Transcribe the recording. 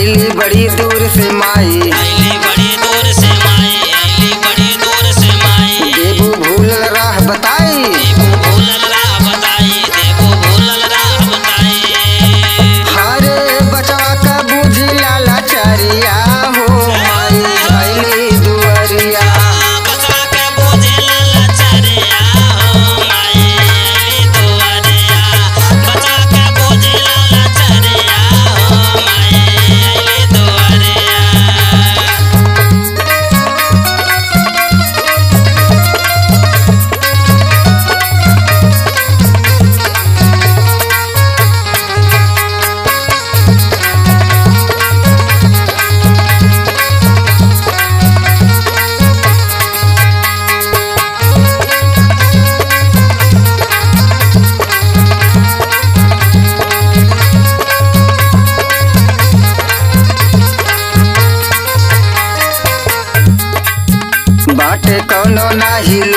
अली बड़ी दूर से माई अली बड़ी दूर से माई अली बड़ी दूर से माई देबू भूल राह बताई देबू भूलल राह बताई देबू भूलल राह बताई हरे बचवा का बूझी लाला चरिया हो माई अली दुअरिया बचवा के बोझे लाला चरिया हो माई अली दुआरिया बचवा के बोझे लाला चरिया हो माई अली दुआरिया बाटे कौनो नाही